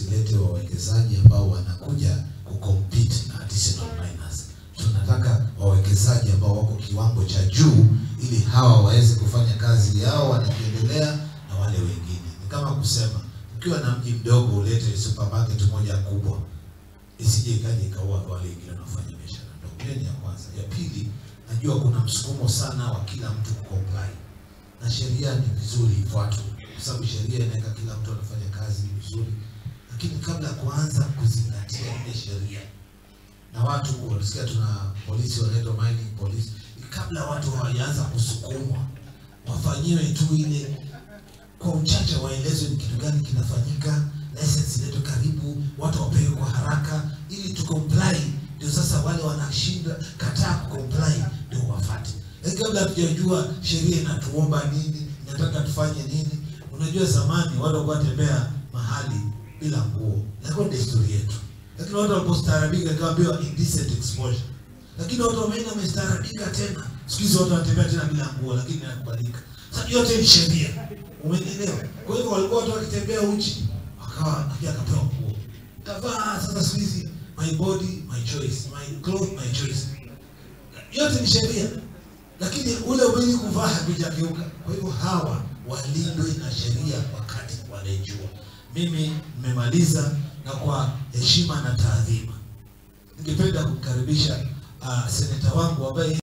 zilete wawekezaji ambao wanakuja kucompete na artisanal miners. Tunataka wawekezaji ambao wako kiwango cha juu, ili hawa waweze kufanya kazi yao wanakiendelea na wale wengine. Ni kama kusema ukiwa na mji mdogo ulete supermarket moja kubwa, isije ikaja ikaua wale wengine wanaofanya biashara ndogo. Hiyo ni ya kwanza. Ya pili, najua kuna msukumo sana wa kila mtu kucomply na sheria ni vizuri ifuatwe, kwa sababu sheria inaweka kila mtu anafanya kazi vizuri, lakini kabla ya kuanza kuzingatia ile sheria na watu wanasikia, tuna polisi wanaitwa mining police, kabla watu hawajaanza kusukumwa, wafanyiwe tu ile kwa uchache, waelezwe ni kitu gani kinafanyika, license iletwe karibu, watu wapewe kwa haraka ili tu comply, ndio sasa wale wanashinda kataa kucomply ndio wafate. Lakini kabla hatujajua sheria inatuomba nini, inataka tufanye nini. Unajua zamani watu walikuwa wanatembea mahali bila nguo, ilikuwa ni desturi yetu, lakini watu walipostaarabika ikaambiwa indecent exposure, lakini watu wameenda wamestaarabika tena. Siku hizi watu wanatembea tena bila nguo, lakini inakubalika. Sasa yote ni sheria, umenielewa? Kwa hivyo walikuwa watu wakitembea uchi, wakawa pia akapewa nguo, kavaa. Sasa siku hizi my body my choice, my clothes my choice, yote ni sheria lakini ule ubili kuvaa hakujakeuka. Kwa hivyo hawa walindwe na sheria wakati wanaijua. Mimi nimemaliza, na kwa heshima na taadhima, ningependa kumkaribisha uh, seneta wangu ambaye